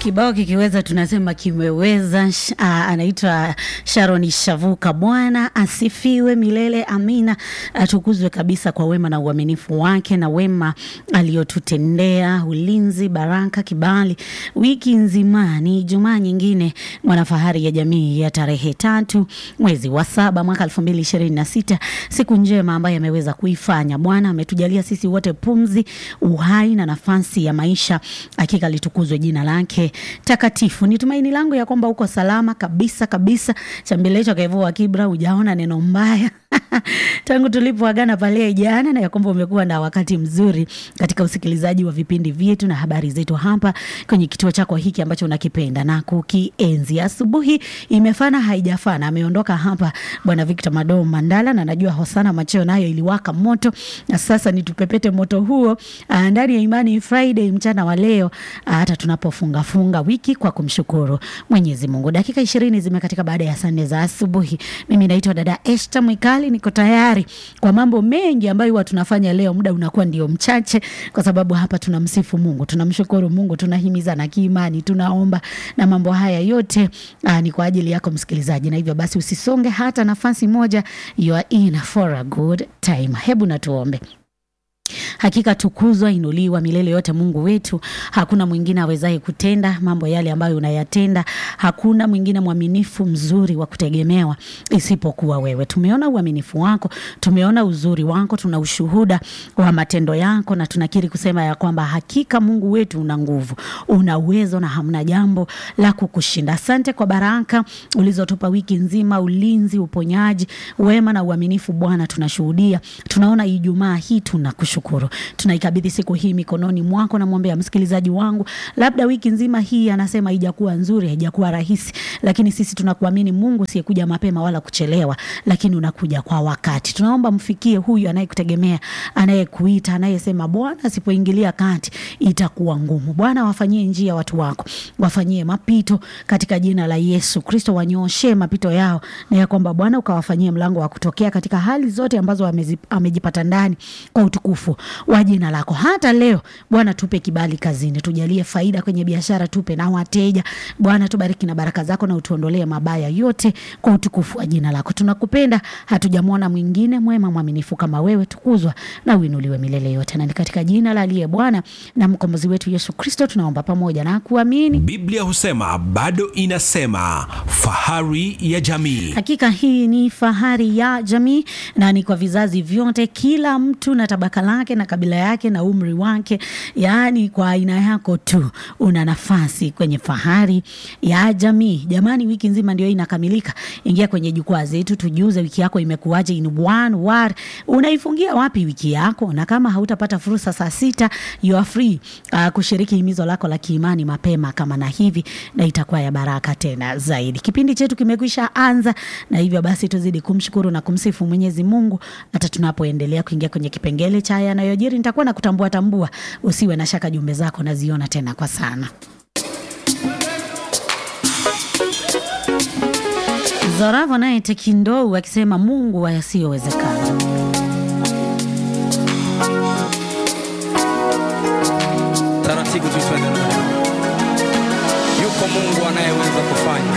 Kibao kikiweza tunasema kimeweza. Sh- ah, Anaitwa Sharon Shavuka. Bwana asifiwe milele, amina. Atukuzwe kabisa kwa wema na uaminifu wake na wema aliyotutendea, ulinzi, baraka, kibali wiki nzima. Ni Ijumaa nyingine mwanafahari ya jamii ya tarehe tatu mwezi wa saba mwaka elfu mbili ishirini na sita siku njema ambayo ameweza kuifanya Bwana. Ametujalia sisi wote pumzi, uhai na nafasi ya maisha. Hakika litukuzwe jina lake takatifu. Ni tumaini langu ya kwamba uko salama kabisa kabisa. Chambelecho Kevua Kibra, hujaona neno mbaya tangu tulipoagana pale jana, na ya kwamba umekuwa na wakati mzuri katika usikilizaji wa vipindi vyetu na habari zetu hapa kwenye kituo chako hiki ambacho unakipenda na kukienzi. Asubuhi imefana haijafana, ameondoka hapa Bwana Victor Mado Mandala, na najua Hosana Macheo nayo iliwaka moto, na sasa ni tupepete moto huo ah, ndani ya Imani Friday mchana wa leo, ah, hata tunapofunga funga wiki kwa kumshukuru Mwenyezi Mungu. Dakika ishirini zimekatika baada ya saa nne za asubuhi. Mimi naitwa dada Esther Mwikali, niko tayari kwa mambo mengi ambayo huwa tunafanya leo. Muda unakuwa ndio mchache, kwa sababu hapa tunamsifu Mungu, tunamshukuru Mungu, tunahimizana kiimani, tunaomba na mambo haya yote aa, ni kwa ajili yako msikilizaji, na hivyo basi usisonge hata nafasi moja. You are in for a good time. Hebu na tuombe. Hakika tukuzwa, inuliwa milele yote Mungu wetu. Hakuna mwingine awezaye kutenda mambo yale ambayo unayatenda. Hakuna mwingine mwaminifu mzuri wa kutegemewa isipokuwa wewe. Tumeona uaminifu wako, tumeona uzuri wako, tuna ushuhuda wa matendo yako, na tunakiri kusema ya kwamba hakika Mungu wetu una nguvu, una uwezo na hamna jambo la kukushinda. Asante kwa baraka ulizotupa wiki nzima, ulinzi, uponyaji, wema na uaminifu. Bwana, tunashuhudia, tunaona Ijumaa hii tunakushukuru tunaikabidhi siku hii mikononi mwako. Namwombea msikilizaji wangu, labda wiki nzima hii anasema haijakuwa nzuri, haijakuwa rahisi, lakini sisi tunakuamini Mungu usiyekuja mapema wala kuchelewa, lakini unakuja kwa wakati. Tunaomba mfikie huyu anayekutegemea, anayekuita, anayesema Bwana asipoingilia kati itakuwa ngumu. Bwana, wafanyie njia watu wako, wafanyie mapito katika jina la Yesu Kristo, wanyooshe mapito yao, na ya kwamba Bwana ukawafanyie mlango wa kutokea katika hali zote ambazo amezi- amejipata ndani kwa utukufu wa jina lako. Hata leo Bwana, tupe kibali kazini, tujalie faida kwenye biashara, tupe na wateja. Bwana, tubariki na baraka zako na utuondolee mabaya yote kwa utukufu wa jina lako. Tunakupenda, hatujamwona mwingine mwema mwaminifu kama wewe. Tukuzwa na uinuliwe milele yote, na ni katika jina la aliye Bwana na mkombozi wetu Yesu Kristo tunaomba pamoja na kuamini. Biblia husema bado inasema, fahari ya jamii. Hakika hii ni fahari ya jamii na ni kwa vizazi vyote, kila mtu na tabaka lake na kabila yake na umri wake, yaani kwa aina yako tu una nafasi kwenye fahari ya jamii. Jamani, wiki nzima ndio hii inakamilika. Ingia kwenye jukwaa zetu, tujuze wiki yako imekuwaje in one word. Unaifungia wapi wiki yako? Na kama hautapata fursa saa sita, you are free uh, kushiriki himizo lako la kiimani mapema kama na hivi, na itakuwa ya baraka tena zaidi. Kipindi chetu kimekwisha anza, na hivyo basi tuzidi kumshukuru na kumsifu Mwenyezi Mungu hata tunapoendelea kuingia kwenye kipengele cha yanayojiri. Nitakuwa na kutambua tambua, usiwe na shaka, jumbe zako naziona tena kwa sana. Zoravo naye Tekindou akisema Mungu wa yasiyowezekana. taratibu tu twende nayo. Yuko Mungu anayeweza kufanya